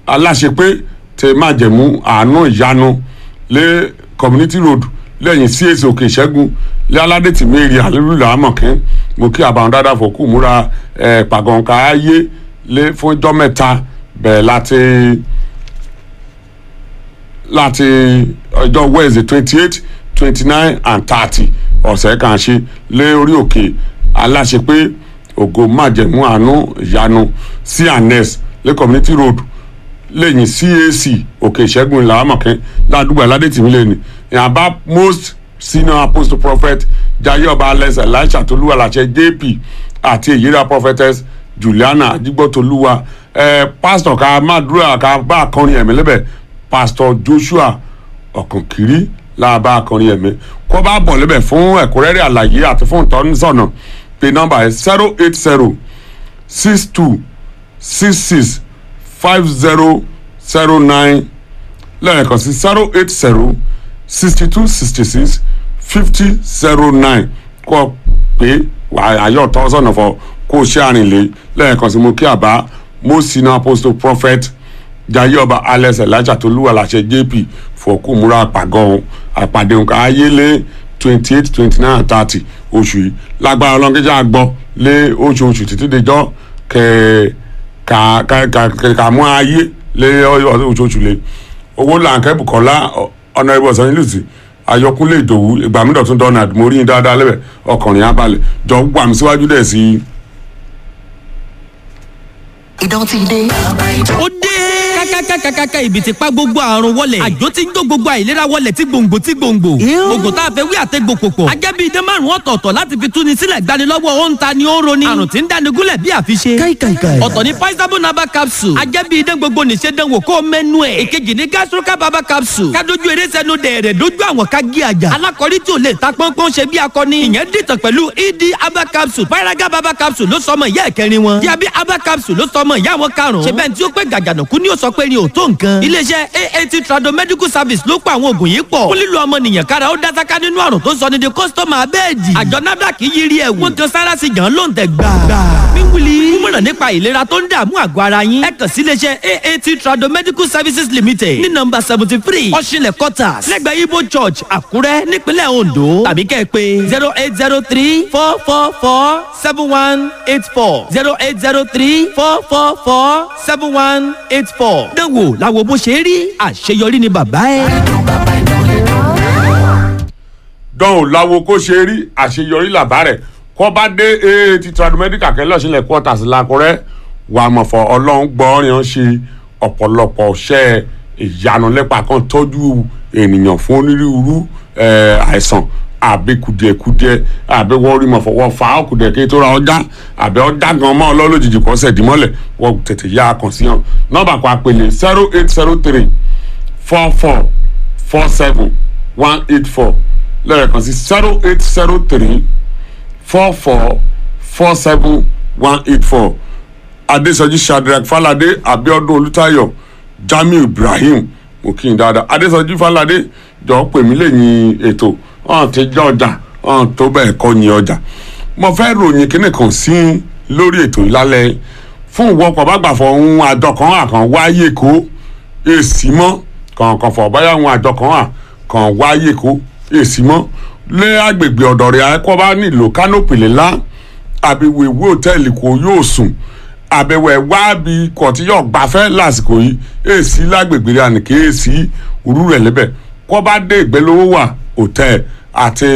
aláṣepé tẹ májẹ̀mú àánú ìyanu lé community road lẹ́yìn CAC òkè ìṣẹ́gun lé aládé tìmẹ́rì àlélúyà àmọ̀kẹ́ mo kí àbàwọn dáadáa fòkú múra ẹ̀ pàgọ́nkà ayé lé fún ọjọ́ mẹ́ta bẹ̀rẹ̀ láti láti ọjọ́ wednesday twenty eight twenty nine and thirty ọ̀sẹ̀ kan ṣe lé orí òkè aláṣepé ògo májẹ̀mú àánú ìyanu cns lé community road lẹ́yìn cac òkè ìṣẹ́gun ìlà àmọ̀kẹ́ ládùúgbò aládé-tìmí lẹ́nu ìyàbá most senior apostle prophet jayé ọba alex elisha tolúwa làṣẹ jp àti èyíra prophetess juliana adigbotoluwa ẹ pásítọ̀ ká mádùúrà ká bá akọrin ẹ̀mí lẹ́bẹ̀ pásítọ̀ joshua ọ̀kànkiri láàbá akọrin ẹ̀mí kó bá bọ̀ lẹ́bẹ̀ fún ẹ̀kúnrẹ́rẹ́ àlàyé àti fún ìtọ́nisọ̀nà pé nọ́mbà ẹ̀ zero eight zero six two six six five zero zero nine lẹ́ẹ̀kan sí zero eight zero sixty two sixty six fifty zero nine kọ́ pé àyọ̀ tọ́sọ̀nà fọ kó ṣe àrìnlé lẹ́ẹ̀kan sí mo kí àbá mo sinna apostle prophet jayé ọba alex elijah tolúwa làṣẹ jp fọkù múra àpàgọ́ ọ̀hún àpàdé nǹkan ayélé twenty eight twenty nine and thirty oṣù yìí lágbára ọlọ́ngẹ́jà gbọ́ lé oṣooṣù títí dejọ́ kẹ́ẹ́ ka ka ka ka mú ayé lé oṣooṣù lé owó làǹkẹ́ bukola ọ̀nà ìbò ọ̀sán nílùú sí ayọkúnlé ìdòwú ìgbàmídọ̀tún donald mo rí yín dáadáa lẹ́bẹ̀ ọkùnrin abalẹ̀ jọ gbà mí síwájú dẹ̀ sí i. ìdán ti dé. ó dé kákákákákáká ibi tí pa gbogbo àrùn wọlẹ̀ àjò tí ń jó gbogbo àìlera wọlẹ̀ tí gbòǹgbò tí gbòǹgbò oògùn tá a fẹ́ wí àtẹ́gbò pòpọ̀ ajẹ́bí idán márùn ọ̀tọ̀ọ̀tọ̀ láti fi túni sílẹ̀ gbanilọ́wọ́ ó ń ta ni ó ń roni àrùn tí ń dáni gúnlẹ̀ bí àfiṣe káìkàìkàì. ọ̀tọ̀ ni paisabo naba capsule ajẹ́bí idán gbogbo nìṣe dánwò kó mẹ́nu ẹ̀ èkejì ni gastroca baba capsule kádojú eré sẹ́nu dẹ̀rẹ̀ dojú àwọn ká gé àjà alákọ̀rí tí ò lè ta pọ́npọ́n ṣe bí akọni ìyẹn dìtàn pẹ̀lú ed aba capsule paraga baba capsule ló sọmọ ìyá ẹ̀kẹrin wọn diabi aba capsule ló sọmọ ìyá wọn karùn-ún ṣe bẹ́ẹ̀ tí ó pé gàgànàkú ni ó sọ pé ni ò tó nǹkan iléeṣẹ́ aat trado medical service ló pa àwọn oògùn yìí pọ̀ fún lílo ọmọnìyàn kára ó dásáká nínú àrùn tó sọ ní di kọ́sítọ́mà abẹ́ẹ̀dì àjọ nafdac yí rí ẹ̀wù wọ́n kan sára sí gan ló ń tẹ̀ gbà. wíwúli mímọ̀ràn nípa ìlera tó ń dààmú àgọ́ ara yín ẹ kàn sí iléeṣẹ́ aat trado medical services limited ní nọ́mbà seventy three ọ̀ṣinlẹ̀ quarters lẹ́gbẹ̀ẹ́ ibo church àkúrẹ́ nípínlẹ̀ ondo tàbí kẹ́ ẹ pé zero eight zero three four four four seven one eight four zero eight zero three four four four seven one eight four. dánwò làwọn bó ṣe rí àṣeyọrí ni bàbá ẹ. dán ò láwo kó ṣe rí àṣeyọrí làbá rẹ̀ kọ́ bá dé ee ti tradomedical kẹ́lẹ́ ọ̀sìnlẹ̀ quarters làkúrẹ́ wà á mọ̀ fọ ọlọ́run gbọ́ọ́rìn ṣe ọ̀pọ̀lọpọ̀ ṣẹ́ ìyanu lẹ́pà kan tọ́jú ènìyàn fún onírúurú eh, àìsàn àbí kùdìẹ̀kùdìẹ̀ àbí wọ́n rí mọ̀ fọwọ́ fa ọkùdìẹ̀ kí tó ra ọjà àbí ọjà gan mọ́ ọlọ́lójijì kọ́ sẹ̀ dìmọ́lẹ̀ wọ́n tètè yá a kàn sí hàn nọ́mbà kan àpèlè zero eight zero three four four four seven one eight four lẹ́ẹ̀kan sí zero eight zero three four four four seven one eight four adesoji shadrach falade abiodun olùtayọ jamiu ibrahim mo kí n dáadáa adesoji falade jọ pè mí lẹ́yìn ètò ọ̀hún ti jẹ́ ọjà ọ̀hún tó bẹ́ẹ̀ kọ́ ni ọjà mo fẹ́ ròyìn kíní kan sí lórí ètò ìlálẹ́ fún ìwọ́pọ̀ bá gbà fọ ohun àjọ kan àkàn wáyé kó èsì mọ́ kọ̀ọ̀kan fọ̀ báyà ohun àjọ kan àkàn wáyé kó èsì mọ́ lé agbègbè ọ̀dọ̀ rẹ̀ akọ́ bá nílò kánópì ńlá àbí wèwé òtẹ́ẹ̀lì kò yóò sùn àbẹ̀wò ẹ̀ wá bí kò tí yóò gbafẹ́ lásìkò yìí èsì lágbègbè rẹ̀ ànìkè èsì òru rẹ̀ lẹ́bẹ̀ kọ́ bá dé ìgbẹ́lówó wà òtẹ́ẹ̀ àti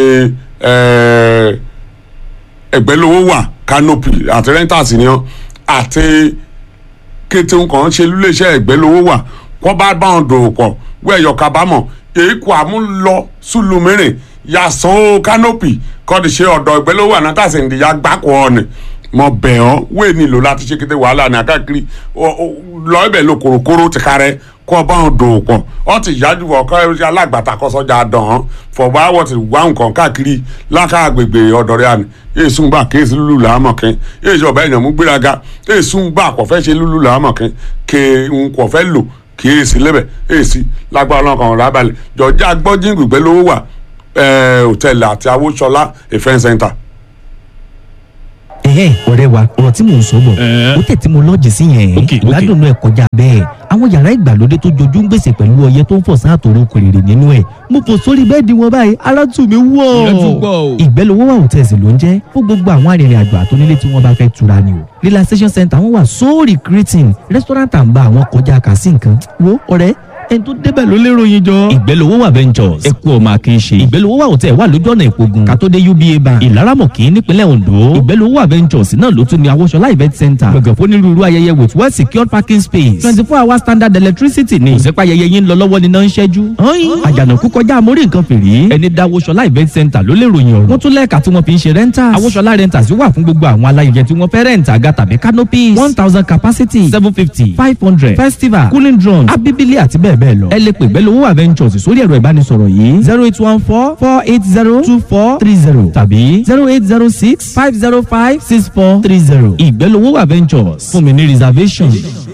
ẹgbẹ́lówó wà kánópì àti rẹ́ńtàsì ni wọ́n àti kété nǹkan ṣe lúléeṣẹ́ ẹgbẹ́lówó wà kọ́ bá bá wọn dòwò pọ̀ wẹ́ẹ̀yọ̀ kábàámọ̀ èkó àmúlọ sùlùmírìn yàsán ó kánópì kọ́ni ṣe ọ̀dọ̀ ìgbẹ́lówó ànátàsí ìdíyà gbáko ọ̀nì mọ bẹ̀ ọ́ wéè nílò láti ṣe kété wàhálà ní akáàkiri lọ ibẹ̀ lo kòròkòrò ti karẹ́ kọ́ ọ bá wọn dòwò pọ̀ ọ ti yájú ọkọ ẹ̀rọ alágbàtà kọ́sọ́jà dàn án fọ̀bá wọ́n ti wá nǹkan káàkiri láká àgbègbè ọ̀dọ̀ rẹ̀ àná èsùn gbà kéésì lùlù làámọ̀kín èsì ọ̀bẹ èèyàn mú gbéraga èsùn gbà kò fẹ́ ṣe lùlù làámọ̀kín ké ń kò fẹ́ lò kéésì lẹ́bẹ̀ èsì lágbára ọlọ́kan ọ̀rọ̀ abalẹ̀ jọjá gbọ́jìngì gbẹ́ lówó wà hòtẹ́ẹ̀lì àti awóṣọlá ìfẹ́ center ẹ̀hẹ́ ọ̀rẹ́ wa ọ̀rọ̀ tí mò ń sọ bọ̀ Ẹ̀. ó tẹ̀ tí mo lọ́ọ̀jì sí yẹn Ok, ok. ìgbádùn ẹ̀ kọjá bẹ́ẹ̀ àwọn yàrá ìgbàlódé tó jojú ń gbèsè pẹ̀lú ọyẹ́ tó ń fọ̀ sáàtòrò kòrèrè nínú ẹ̀ mo fò sórí bẹ́ẹ̀dì wọn báyìí ara tù mí wọ̀ Ìyẹn tún gbọ́ o. ìgbẹ́lówó wà hòtẹ́ẹ̀sì ló ń jẹ́ fún gbogbo àwọn arìnrìn àjò àtónílé tí wọ́n bá fẹ́ tura ni o relaxation center wọn wà so recreating restaurant and bar àwọn kọjá kà sí nǹkan wo ọ̀rẹ́ ẹni tó débẹ̀ ló lérò yín jọ. ìgbẹ́lówó wà ventures ẹ kú ọmọ akínṣe ìgbẹ́lówó wà hòtẹ́ẹ̀ wà lójú ọ̀nà ìpogun kàtódé uba bank ìlaramọ̀kì nípínlẹ̀ ondo ìgbẹ́lówó wà ventures náà ló tún ní awọ́ṣọlá event center gbọ̀ngàn fún onírúurú ayẹyẹ with well secured parking space twenty four hour standard electricity ni kò sẹ́pà ayẹyẹ yín lọ lọ́wọ́ níná ń ṣẹ́jú. àjànàkú kọjá amórí nǹkan fèrè ẹni dá awọ́ṣọlá event center ló lè ròyìn ọ̀rọ̀ wọ́n tún lẹ́ẹ̀ka tí wọ́n fi ń ṣe rentals awọ́ṣọlá rentals wà fún gbogbo àwọn aláyẹyẹ tí wọ́n fẹ́ rent àga tàbí canopies one thousand capacity seven fifty five hundred festival cooling drone abibili àti bẹ́ẹ̀ bẹ́ẹ̀ lọ. ẹ lè pè gbẹ́lówó adventures sórí ẹ̀rọ ìbánisọ̀rọ̀ yìí zero eight one four four eight zero two four three zero tàbí zero eight zero six five zero five six four three zero ìgbẹ́lówó adventures fún mi ní reservation.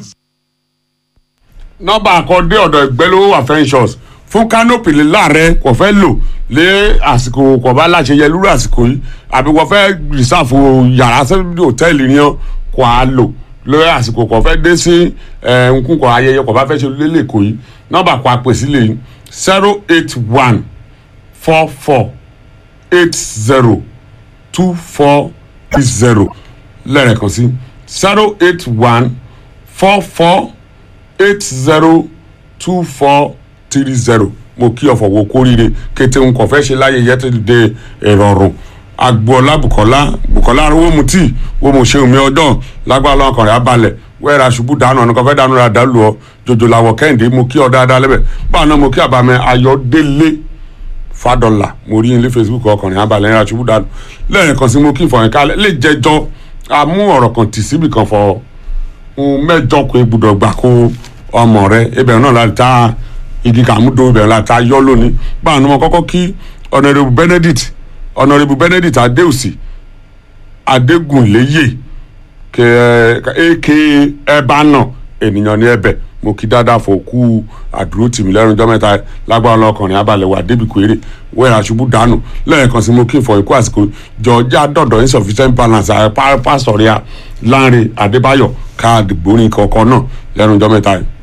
nọ́mbà àkọ́dé ọ̀dọ̀ ìgbẹ́lówó àfẹ́ńsọ̀s fún kánópì láàrẹ kò fẹ́ lò lé àsìkò kò bá láṣeyẹ lúrú àsìkò yìí àbí kò fẹ́ rìsáàfù yàrá sẹ́bí hòtẹ́ẹ̀lì ni ọ́ kò á lò lórí àsìkò kò fẹ́ dé sí nkún kò ayẹyẹ kò bá fẹ́ ṣe lélẹ̀ kò yìí nọ́mbà kò àpè sílẹ̀ yìí zero eight one four four eight zero two four zero lẹ́ẹ̀kan sí zero eight one four four eight zero two four three zero mo kí ọ̀fọ̀ wo kórìíre kété ń kọ̀ fẹ́ ṣe láyẹyẹ tó dé ìrọ̀rùn agboola bukola bukola wo mu tí wo mu ṣe omi ọdún lágbára lọ́kàn rẹ̀ abalẹ̀ wẹ́ẹ̀rẹ̀ aṣubú dànù ọ̀nà kan fẹ́ dànù rẹ̀ àdálù ọ jòjò làwọ̀ kẹ́hìndé mo kí ọ dáadáa lẹ́bẹ̀ báwọn náà mo kí àbámẹ́ ayọ̀délé fàdọ́là mo rí ilé facebook ọkùnrin abalẹ̀ rẹ̀ aṣubú dànù lẹ́yìn kan sí mo kí ìfọ̀yín kálẹ̀ lè jẹjọ́ amú ọ̀rọ̀ kan tì síbì kan fọ mẹ́jọ kó gbúdọ̀ gbà kó ọmọ rẹ ibẹ̀ náà láti ta igi kàmúdò ibẹ̀ láti ta yọ́ lónìí báwọn ni mo kọ́kọ́ kí ọ̀nàrẹ́bù benedict ọ̀nàrẹ́bù benedict adéòsì adégúnléyè aka ẹ̀bá náà ènìyàn ní ẹ̀bẹ̀ mo kí dáadáa fò kú àdúró tì mí lẹ́nu ọjọ́ mẹ́ta lágbára ọlọ́kùnrin abalẹ̀ wà débi kéré wẹ́ẹ̀rẹ̀ àṣubú dànù lẹ́ẹ̀kan sí mo kí n fọ ikú àsìkò jọjá dọ̀dọ̀ insufficient balance pásítọ̀ ríà láńre adébáyọ̀ káàdì gbórin kọ̀ọ̀kan náà lẹ́nu ọjọ́ mẹ́ta yìí.